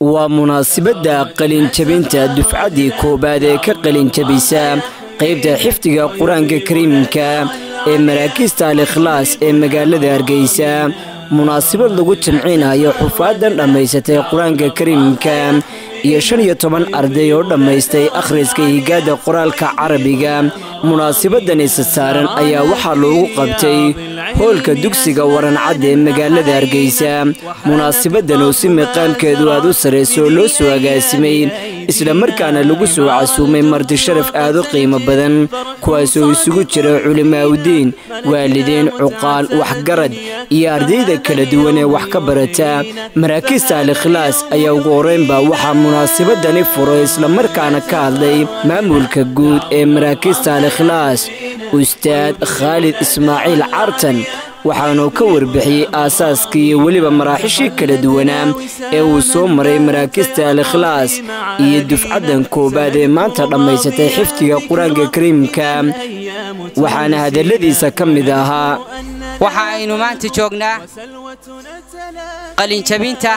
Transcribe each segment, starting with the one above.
waa munaasabadda qalinjabinta dufcaddii koowaad ee ka qalinjabisa qaybta xifdiga qur-aanka kariimka ee maraakiista al ikhlaas ee magaalada hargeysa munaasabad lagu jamcinayo xufaadan dhammaysatay qur-aanka kariimka iyo shan iyo toban arday oo dhammaystay akhriska higaada qoraalka carabiga munaasabadan isa saaran ayaa waxaa loogu qabtay hoolka dugsiga warancadda ee magaalada hargeysa munaasabadan oo si miqaamkeedu aad u sarrayso loo soo agaasimay isla markaana lagu soo casuumay marti sharaf aad u qiimo badan kuwaasoo isugu jira culimaaudiin waalidiin cuqaal waxgarad iyo ardayda kala duwan ee wax ka barata maraakiista al ikhlaas ayaa ugu horeynba waxaa munaasabadani furay islamarkaana ka hadlay maamulka guud ee maraakiista al ikhlaas ustaad khaalid ismaaciil cartan waxaanuu ka warbixiyey aasaaskii iyo weliba maraaxishii kala duwanaa ee uu soo maray maraakista al ikhlaas iyo dufcaddan koowaad ee maanta dhammaysatay xifdiga qur-aanka kariimka waxaana hadalladiisa ka mid ahaa waxa aynu maanta joognaa qalinjabinta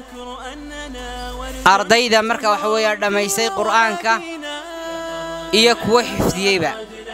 ardayda marka waxa weeya dhammaystay qur'aanka iyo kuwo xifdiyeyba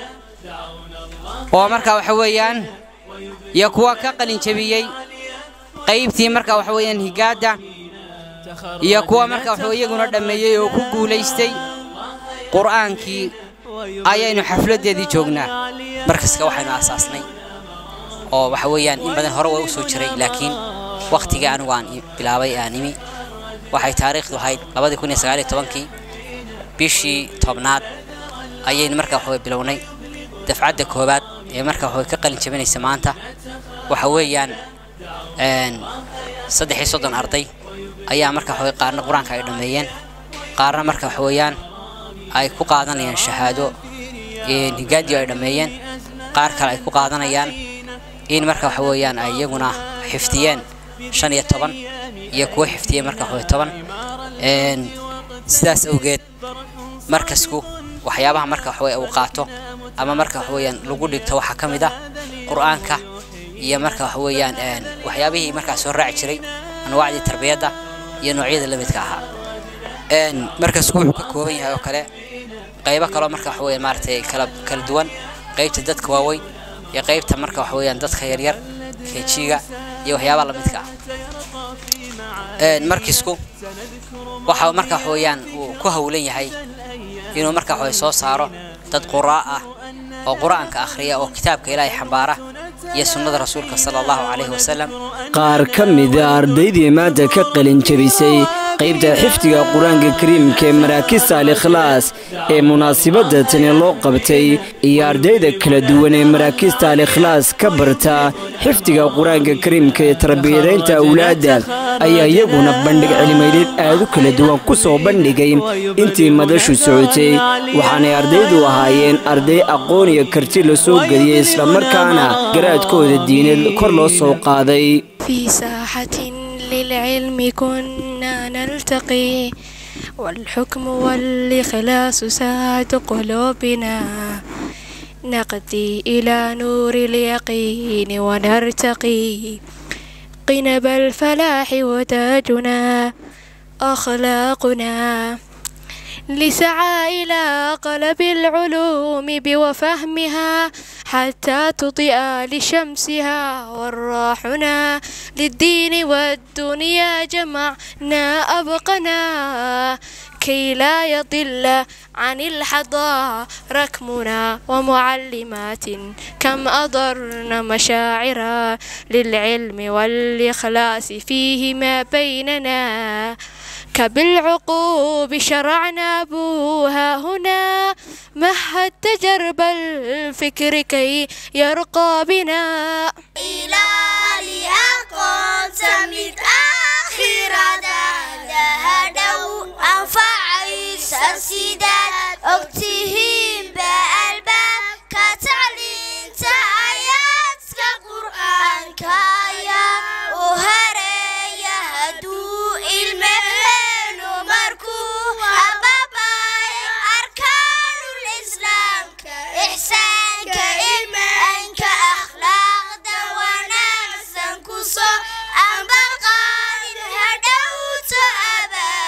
oo marka waxa weeyaan iyo kuwa ka qalinjabiyey qaybtii marka waxa weeyaan higaadda iyo kuwa marka waxa iyaguna dhammeeyey oo ku guulaystay qur'aankii ayaynu xafladdeedii joognaa markaska waxaynu aasaasnay oo waxa weeyaan in badan hore waa u soo jiray laakiin wakhtigii anigu aan bilaabay aan imi waxay taariikhdu ahayd labadii kun iyo sagaal iyo tobankii bishii tobnaad ayaynu marka waxa bilownay dafcadda koowaad ee marka waxa ka qalin jabinaysa maanta waxa weeyaan saddex iyo soddon arday ayaa marka waxa qaarna qur-aanka ay dhammeeyeen qaarna marka waxa weeyaan ay ku qaadanayaan shahaado higaadii ay dhammeeyeen qaar kale ay ku qaadanayaan in marka waxa weeyaan ay iyaguna xifdiyeen shan iyo toban iyo kuwo xifdiyeen marka waxa toban sidaas awgeed markasku waxyaabaha marka waxa uu qaato ama marka waxa weeyaan lagu dhigto waxaa ka mid ah qur-aanka iyo marka waxa weeyaan waxyaabihii markaa soo raaci jiray anwaacdii tarbiyadda iyo noocyada la midka ahaa markasku wuxuu ka kooban yahay oo kale qaybo kaloo marka waxa weeyaan maaragtay kala kala duwan qaybta dadka waaweyn iyo qaybta marka waxa weeyaan dadka yaryar keejiga iyo waxyaabaha la midka ah markisku waxa marka waxa weeyaan uu ku hawlan yahay inuu marka waxa soo saaro dad quraa ah oo qur-aanka akhriya oo kitaabka ilaahay xambaara iyo sunnada rasuulka sala allahu calayhi wasalam qaar ka mida ardaydii maanta ka qalin jabisay qaybta xifdiga qur-aanka kariimka ee maraakista al ikhlaas ee munaasabadda tani loo qabtay iyo ardayda kala duwan ee maraakista al ikhlaas ka barta xifdiga qur-aanka kariimka ee tarbiyadaynta awlaadda ayaa iyaguna bandhig cilmiyeed aad u kala duwan ku soo bandhigay intii madashu socotay waxaanay ardaydu ahaayeen arday aqoon iyo karti la soo geliyey islamarkaana garaadkooda diineed kor loo soo qaaday للعلم كنا نلتقي والحكم والإخلاص ساعة قلوبنا نقضي إلى نور اليقين ونرتقي قنب الفلاح وتاجنا أخلاقنا لسعى إلى قلب العلوم بوفهمها حتى تطئ لشمسها والراحنا للدين والدنيا جمعنا أبقنا كي لا يضل عن الحضا ركمنا ومعلمات كم أضرن مشاعرا للعلم والإخلاص فيهما بيننا كبالعقوب شرعنا أبوها هنا مهد تجرب الفكر كي يرقى بنا إلى أقوم سمت آخر دهدو أنفع سسيدات أكتهم بألباب كتعليم آيات كقرآن كايا وهري هدو المهن ومركو أباباي أركان الإسلام كإحسان كإيمان كأخلاق دوانا نفسا كسو أم بقى هدوت أبا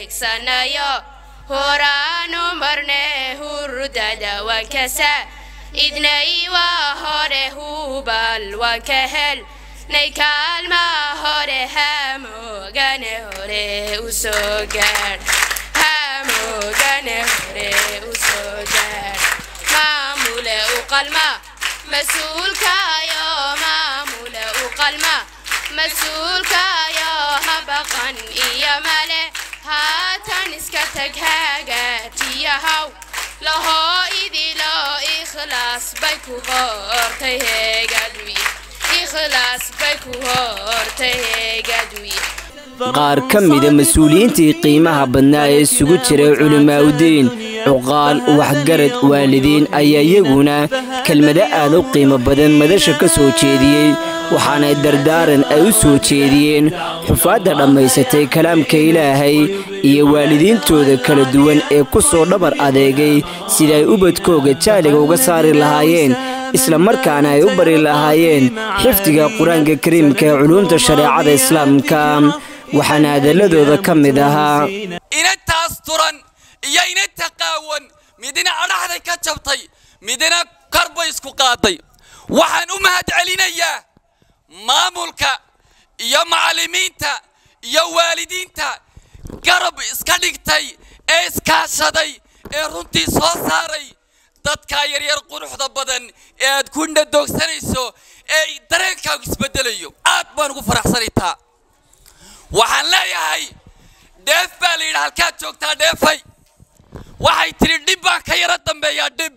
hiigsanayo horaanu marne hurdada waan kasa idnay waa hore hubal waan ka hel nay kaalma hore hamoogane hore u soo gaadh hamoogane hore u soo gaadh maamule u qalma mas-uulkaayo maamule u qalma mas-uulkaayo habaqan iyo male haatan iska tag hagaatiyahaw lahoo idilo ikhlaas bay ku hortay heegadwi ikhlaas bay ku hortay heegadwi qaar ka mida mas-uuliyiintii qiimaha badnaa ee isugu jiray culimaa'udiin cuqaal waxgarad waalidiin ayaa iyaguna kelmado aad u qiimo badan madasha ka soo jeediyey waxaana dardaaran ay u soo jeediyeen xufaadda dhammaysatay kalaamka ilaahay iyo waalidiintooda kala duwan ee ku soo dhabar adeegay sida ay ubadkooga jaaliga uga saari lahaayeen isla markaana ay u bari lahaayeen xifdiga qur-aanka kariimka ee culuumta shareecada islaamka waxaana hadalladooda ka mid ahaa inantaas turan iyo inanta qaawan midna adhaxday ka jabtay midna korbay isku qaaday waxaan u mahad celinayaa maamulka iyo macallimiinta iyo waalidiinta garab iska dhigtay ee iskaashaday ee runtii soo saaray dadkaa yaryar quruxda badan ee aad ku nadoogsanayso ee dareenkaagu isbedelayo aad baan ugu faraxsanaytaa waxaan leeyahay dheef baa la yidhi halkaad joogtaa dheefay waxay tidhi dhib baan ka yaro dambeeyaa dhib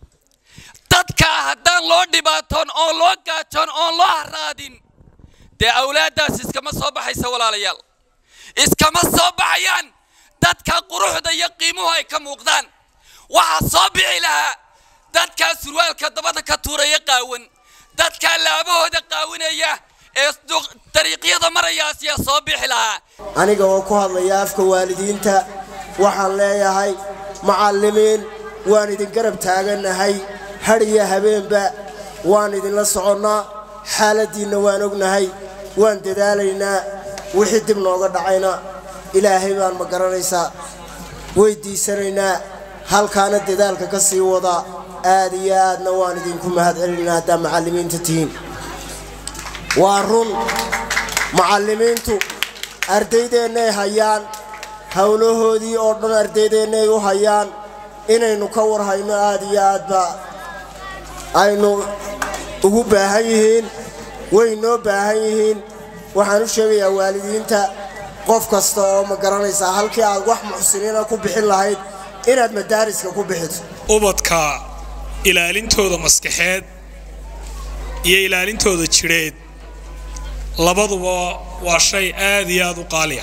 dadkaa haddaan loo dhibaatoon oon loo gaajoon oon loo haraadin dee awlaaddaas iskama soo baxaysa walaalayaal iskama soo baxayaan dadka quruxda iyo qiimuhu ay ka muuqdaan waxaa soo bixi lahaa dadkaa surwaalka dabada ka tuuraya qaawan dadkaa laabahooda qaawinaya ee dariiqyada marayaas yaa soo bixi lahaa aniga oo ku hadlaya afka waalidiinta waxaan leeyahay macallimiin waan idin garab taagannahay hadh iyo habeenba waan idinla soconnaa xaaladdiinna waan ognahay waan dadaalaynaa wixii dib nooga dhacayna ilaahay baan ma garanaysaa weyddiisanaynaa halkaana dadaalka ka sii wada aad iyo aadna waan idinku mahad celinaynaa haddaa macallimiinta tihiin waa run macallimiintu ardaydeennaay hayaan howlahoodii oo dhan ardaydeennaay u hayaan inaynu ka warhayno aad iyo aadba aynu ugu baahan yihiin way noo baahan yihiin waxaan u sheegayaa waalidiinta qof kasta oo ma garanaysaa halkii aad wax muxsiniina ku bixin lahayd inaad madaariska ku bixiso ubadka ilaalintooda maskaxeed iyo ilaalintooda jidheed labaduba waa shay aad iyo aad u qaaliya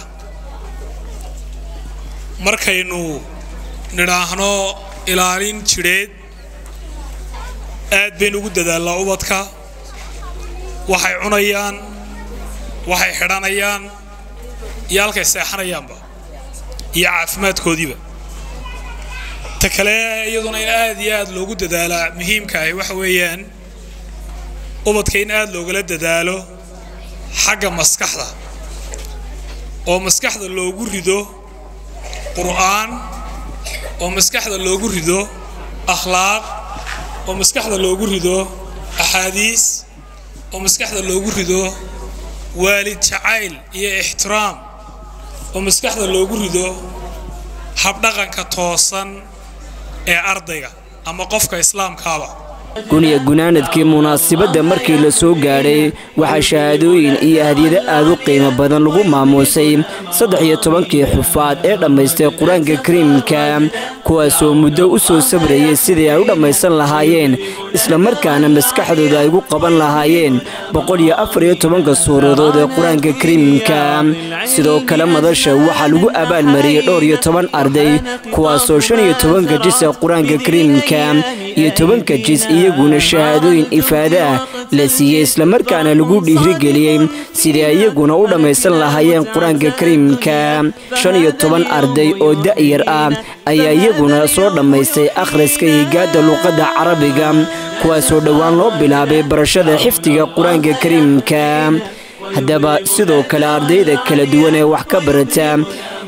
markaynu nidhaahno ilaalin jidheed aad baynu ugu dadaalnaa ubadka waxay cunayaan waxay xidhanayaan iyo halkay seexanayaanba iyo caafimaadkoodiiba ta kale iyaduna in aad iyo aad loogu dadaalaa muhiimka ahi waxa weeyaan ubadka in aad loogala dadaalo xagga maskaxda oo maskaxda loogu rido qur'aan oo maskaxda loogu rido akhlaaq oo maskaxda loogu rido axaadiis oo maskaxda loogu rido waalid jacayl iyo ixtiraam oo maskaxda loogu rido habdhaqanka toosan ee ardayga ama qofka islaamkaaba guniya gunaanadkii munaasibadda markii la soo gaadhay waxaa shahaadooyin iyo hadiyado aad u qiimo badan lagu maamuusay saddex iyo tobankii xufaad ee dhammaystay qur-aanka kariimka kuwaasoo muddo u soo sabrayay sidii ay u dhammaysan lahaayeen islamarkaana maskaxdooda ay ugu qaban lahaayeen boqol iyo afar iyo tobanka suuradood ee qur-aanka kariimka sidoo kale madasha waxaa lagu abaalmariyey dhowr iyo toban arday kuwaasoo shan iyo tobanka jis ee qur-aanka kariimka iyo tobanka jis iyaguna shahaadooyin ifaado ah la siiyey islamarkaana lagu dhiirigeliyey sidii iyaguna u dhammaysan lahaayeen qur-aanka kariimka shan iyo toban arday oo da'yar ah ayaa iyaguna soo dhammaystay akhriska higaadda luuqadda carabiga kuwaasoo dhowaan loo bilaabay barashada xifdiga qur-aanka kariimka haddaba sidoo kale ardayda kala duwan ee wax ka barata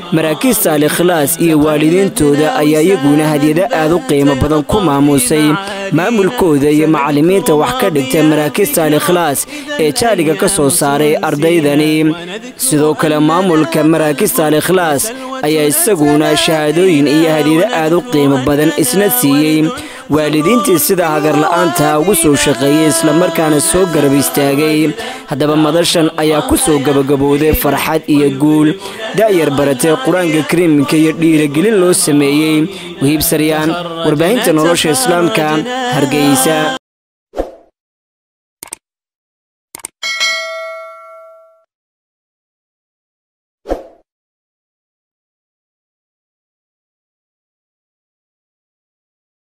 maraakiista al-ikhlaas iyo waalidiintooda ayaa iyaguna hadyado aad u qiimo badan ku maamuusay maamulkooda iyo macallimiinta wax ka dhigta maraakiista al-ikhlaas ee jaaliga ka soo saaray ardaydani sidoo kale maamulka maraakiista al-ikhlaas ayaa isaguna shahaadooyin iyo hadyado aad u qiimo badan isna siiyey waalidiintii sida hagarla'aanta ugu soo shaqeeyey islamarkaana soo garab istaagay haddaba madashan ayaa ku soo gabagabowday farxad iyo guul da'yar baratay qur-aanka kariimka iyo dhiiragelin loo sameeyey wahiib saryaan warbaahinta nolosha islaamka hargeysa